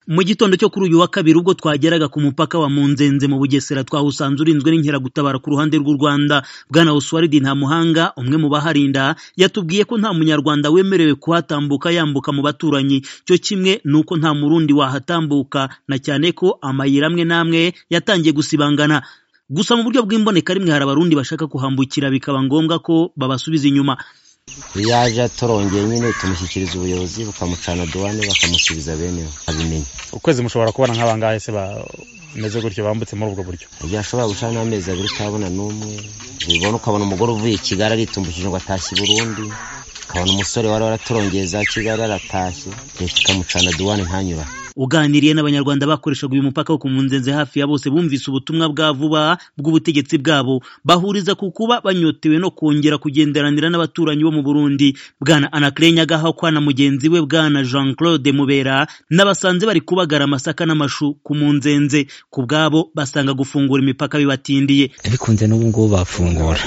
mu gitondo cyo kuri uyu wa kabiri ubwo twageraga ku mupaka wa Munzenze mu Bugesera twahusanze urinzwe n'inkeragutabara ku ruhande rw'u Rwanda bwana Oswald Ntamuhanga umwe mu baharinda yatubwiye ko nta munyarwanda wemerewe kuhatambuka yambuka mu baturanyi cyo kimwe nuko nta murundi wahatambuka na cyane ko amayira amwe n'amwe yatangiye gusibangana gusa mu buryo bw'imbonekarimwe hari abarundi bashaka kuhambukira bikaba ngombwa ko babasubiza inyuma iyo aje atorongeye nyine tumushyikiriza ubuyobozi bukamucana duwane bakamusubiza bene abimenye ukwezi mushobora kubona nk'abangahe se bameze gutyo bambutse muri ubwo buryo igihe ashobora gucana n'amezi abiri utabona n'umwe ubona ukabona umugore uvuye i kigali aritumbukije ngo atashye i burundi ukabona umusore wari waraturongeye za kigali aratashye leta ikamucana duwane ntanyura uganiriye n'abanyarwanda bakoreshaga uyu mupaka wo ku munzenze hafi ya bose bumvise ubutumwa bwa vuba bw'ubutegetsi bwabo bahuriza ku kuba banyotewe no kongera kugenderanira n'abaturanyi bo mu Burundi bwana Anaclet Nyagahakwa na mugenzi we bwana Jean Claude Mubera n'abasanze bari kubagara amasaka n'amashu ku munzenze ku bwabo basanga gufungura imipaka bibatindiye bikunze n'ubu ngubu bafungura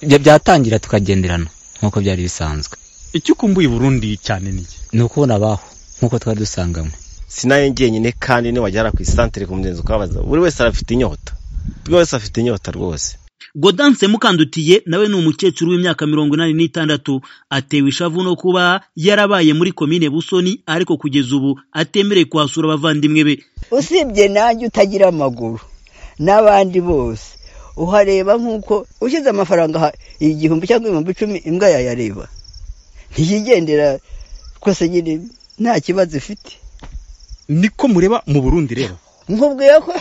ibyo byatangira tukagenderana nk'uko byari bisanzwe icyo ukumbuye i Burundi cyane ni ni ukubona abaho nk'uko twari dusanganywe sinayo njyenyine kandi niwagera ku isantire ku mugenzi ukabaza buri wese arafite inyota buri wese afite inyota rwose godanse mukandutiye nawe ni umukecuru w'imyaka mirongo inani n'itandatu atewe ishavu no kuba yarabaye muri komine busoni ariko kugeza ubu atemereye kuhasura abavandimwe be usibye nanjye utagira amaguru n'abandi bose uhareba nk'uko ushyize amafaranga igihumbi cyangwa ibihumbi icumi imbwa yayareba ntiyigendera twese nyine nta kibazo ifite niko mureba mu burundi rero nkubwiye ko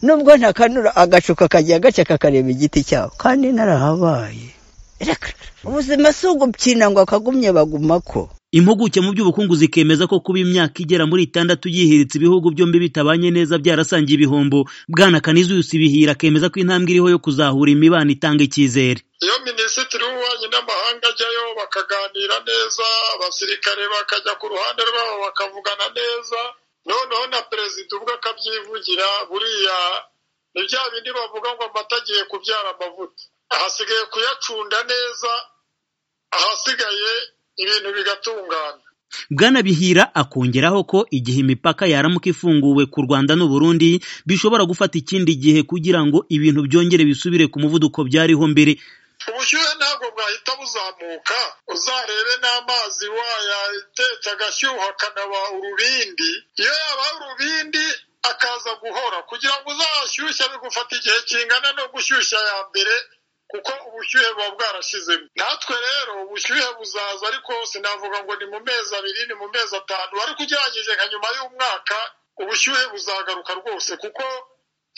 nubwo ntakanura agashuka kagiye agace kakareba igiti cyawe kandi narahabaye ubuzima si ugukina ngo akagumye baguma ko impuguke mu by'ubukungu zikemeza ko kuba imyaka igera muri itandatu yihiritse ibihugu byombi bitabanye neza byarasangiye ibihombo bwana kanizuyusi bihira akemeza ko intambwe iriho yo kuzahura imibano itanga icyizere iyo minisitiri w'ububanyi n'amahanga ajyayo bakaganira neza abasirikare bakajya ku ruhande rwabo bakavugana neza noneho na perezida ubwo akabyivugira buriya ni bya bindi bavuga ngo amata agiye kubyara amavuta ahasigaye kuyacunda neza ahasigaye ibintu bigatungana bwana bihira akongeraho ko igihe imipaka yaramuka ifunguwe ku rwanda n'uburundi bishobora gufata ikindi gihe kugira ngo ibintu byongere bisubire ku muvuduko byariho mbere ubushyuhe ntabwo bwahita buzamuka uzarebe n'amazi wayatetse agashyuha akanaba urubindi iyo yaba urubindi akaza guhora kugira ngo uzahashyushye bigufata igihe kingana no gushyushya ya mbere kuko ubushyuhe buba bwarashizemo natwe rero ubushyuhe buzaza ariko sinavuga ngo ni mu mezi abiri ni mu mezi atanu ariko ugerageze nka nyuma y'umwaka ubushyuhe buzagaruka rwose kuko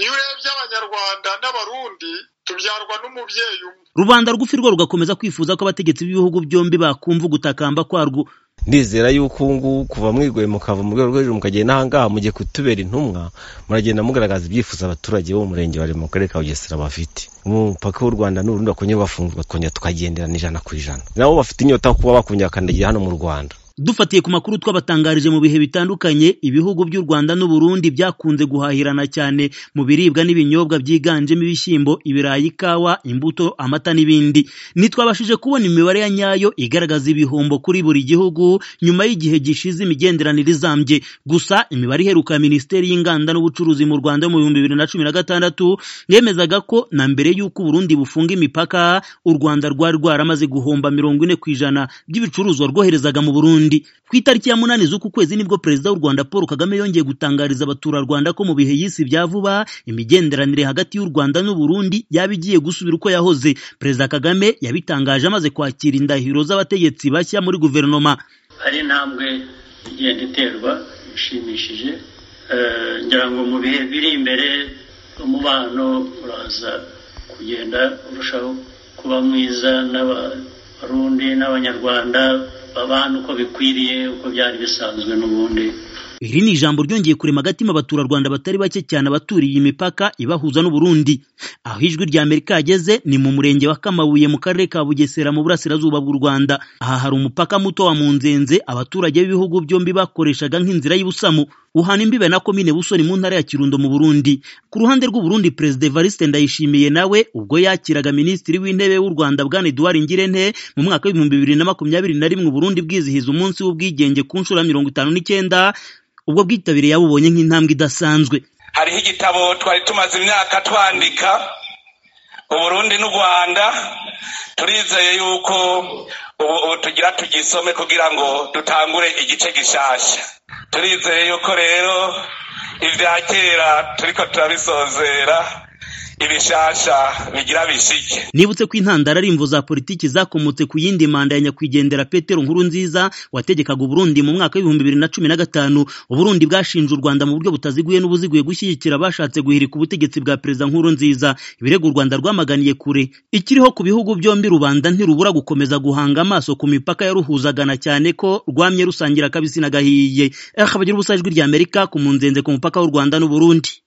iyo urebye abanyarwanda n'abarundi tubyarwa n'umubyeyi umwe rubanda rw'ufi rwo rugakomeza kwifuza ko abategetsi b'ibihugu byombi bakumva ugutakamba kwarwo ndizera yuko ubu ngubu kuva mwigoye mukava mu rwego rwo hejuru mukagenda ahangaha mugiye kutubera intumwa muragenda mugaragaza ibyifuzo abaturage bo mu murenge wa mu karere ka bugesera bafite umupaka w'u rwanda n'urundi bakongera bafungurwa tukongera tukagenderana ijana ku ijana nabo bafite inyota yo kuba bakongera bakandagira hano mu rwanda dufatiye ku makuru twabatangarije mu bihe bitandukanye ibihugu by'u Rwanda n'u Burundi byakunze guhahirana cyane mu biribwa n'ibinyobwa byiganjemo ibishyimbo ibirayi ikawa imbuto amata n'ibindi ntitwabashije kubona imibare ya nyayo igaragaza ibihombo kuri buri gihugu nyuma y'igihe gishize imigenderanire izambye gusa imibare iheruka ya minisiteri y'inganda n'ubucuruzi mu Rwanda mu bihumbi bibiri na cumi na gatandatu yemezaga ko na mbere y'uko Burundi bufunga imipaka u Rwanda rwari rwaramaze guhomba mirongo ine ku ijana by'ibicuruzwa rwoherezaga mu Burundi ku itariki ya munani z'uku kwezi nibwo perezida w'u rwanda paul kagame yongeye gutangariza abaturarwanda ko mu bihe y'isi bya vuba imigenderanire hagati y'u rwanda n'u burundi yaba igiye gusubira uko yahoze perezida kagame yabitangaje amaze kwakira indahiro z'abategetsi bashya muri guverinoma hari intambwe igenda iterwa ishimishije ngira ngo mu bihe biri imbere umubano uraza kugenda urushaho kuba mwiza n'abarundi n'abanyarwanda babana uko bikwiriye uko byari bisanzwe n'ubundi iri ni ijambo ryongeye kurema agatima abaturarwanda batari bake cyane abaturiye imipaka ibahuza n'uburundi aho ijwi rya amerika yageze ni mu murenge wa kamabuye mu karere ka bugesera mu burasirazuba bw'u rwanda aha hari umupaka muto wa munzenze abaturage b'ibihugu byombi bakoreshaga nk'inzira y'ubusamu uhana imbibe na komine busoni mu ntara ya kirundo mu burundi ku ruhande rw'uburundi perezida evariste ndayishimiye nawe ubwo yakiraga minisitiri w'intebe w'u rwanda bwana eduard ngirente mu mwaka w'ibihumbi bibiri na makumyabiri na rimwe uburundi bwizihiza umunsi w'ubwigenge ku nshuro ya mirongo itanu n'icyenda ubwo bwitabire yabubonye nk'intambwe idasanzwe hariho igitabo twari tumaze imyaka twandika uburundi n'u rwanda turizeye yuko ubu ubu tugira tugisome kugira ngo dutangure igice gishasha turizeye yuko rero ibya kera turiko turabisozera ibishasha bigira bishike nibutse ko intandaro ari imvo za politiki zakomotse ku yindi manda ya nyakwigendera petero nkuru nziza wategekaga uburundi mu mwaka w'ibihumbi bibiri na cumi na gatanu uburundi bwashinje u rwanda mu buryo butaziguye n'ubuziguye gushyigikira abashatse guhirika ubutegetsi bwa perezida nkuru nziza ibirego u rwanda rwamaganiye kure ikiriho ku bihugu byombi rubanda ntirubura gukomeza guhanga amaso ku mipaka yaruhuzagana cyane ko rwamye rusangira akabisi n'agahiye akabagira ubusajwi ry'amerika ku munzenze ku mupaka w'u rwanda n'uburundi